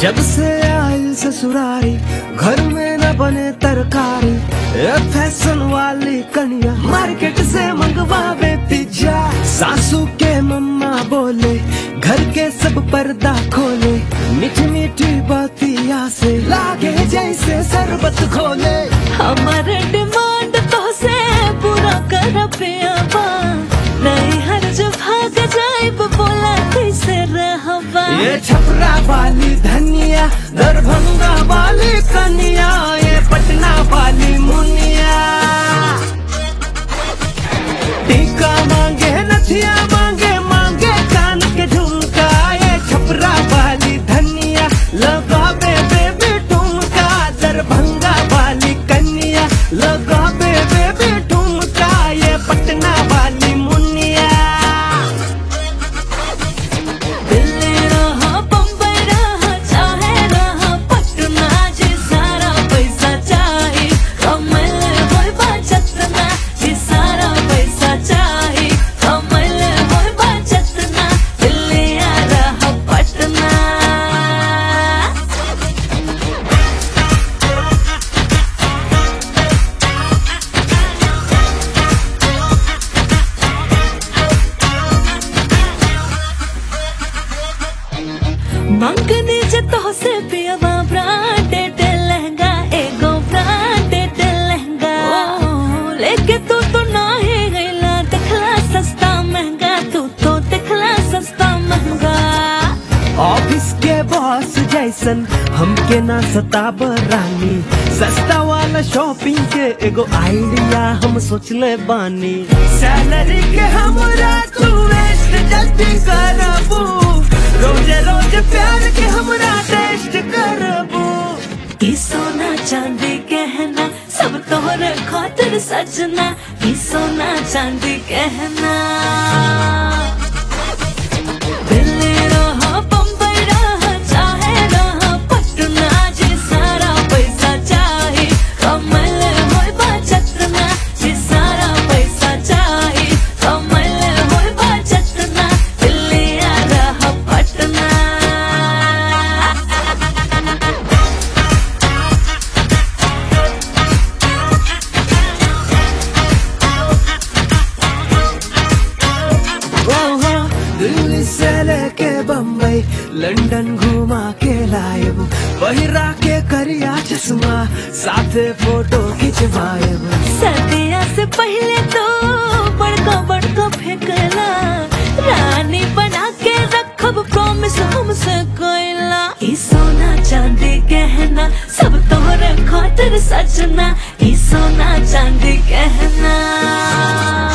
जब से आई ससुरारी घर में न बने तरकारी ए फैशन वाली कनिया मार्केट से मंगवावे पिज्जा सासू के मम्मा बोले घर के सब पर्दा खोले मीठी मीठी बातिया से लागे जैसे शरबत खोले हमार डिमांड तो से पूरा कर पियाबा नहीं हर जो भाग जाइब बोला कैसे रहबा ये छपरा वाली धनिया दरभंगा वाली कनिया ये पटना वाली मुनिया टीका मांगे नथिया मांगे मांगे कान के झुमका ये छपरा वाली धनिया लगावे बेबी ठुमका दरभंगा वाली कन्या लगावे बेबी ठुमका ये पटना वाली मुनिया दिल्ली रहा बम्बई रहा चाहे रहा पटना जी सारा पैसा चाही कमल होय बचतना जी सारा पैसा चाही कमल होय बचतना दिल्ली आ रहा पटना मंगनी जे तो से पियवा ब्रांडेड लहंगा एगो ब्रांडेड लहंगा लेके तू तो नाही गईला देखला सस्ता महंगा तू तो देखला सस्ता महंगा ऑफिस के बॉस जैसन हमके ना सताब रानी सस्ता वाला शॉपिंग के एगो आइडिया हम सोचले बानी सैलरी के हमरा तू वेस्ट जल्दी करबू रोज रोज प्यार के हमरा टेस्ट करबू ई सोना चांदी गहना सब तोहरे खातिर सजना ई सोना चांदी गहना दिल्ली रहा बम्बई रहा चाहे रहा पटना जी सारा पैसा चाही कमल होय बचतना जी सारा पैसा चाही कमल होय बचतना दिल्ली आ रहा पटना ओहो, दिल्ली से लेके बम्बई लंदन घुमा के लायब पहिरा के करिया चश्मा साथे फोटो खिंचवाएब सर्दिया से पहले तो बड़का बड़का फेंकला रानी बना के रखब प्रॉमिस हमसे कोयला ई सोना चांदी गहना सब तोहरे खातिर सजना ई सोना चांदी गहना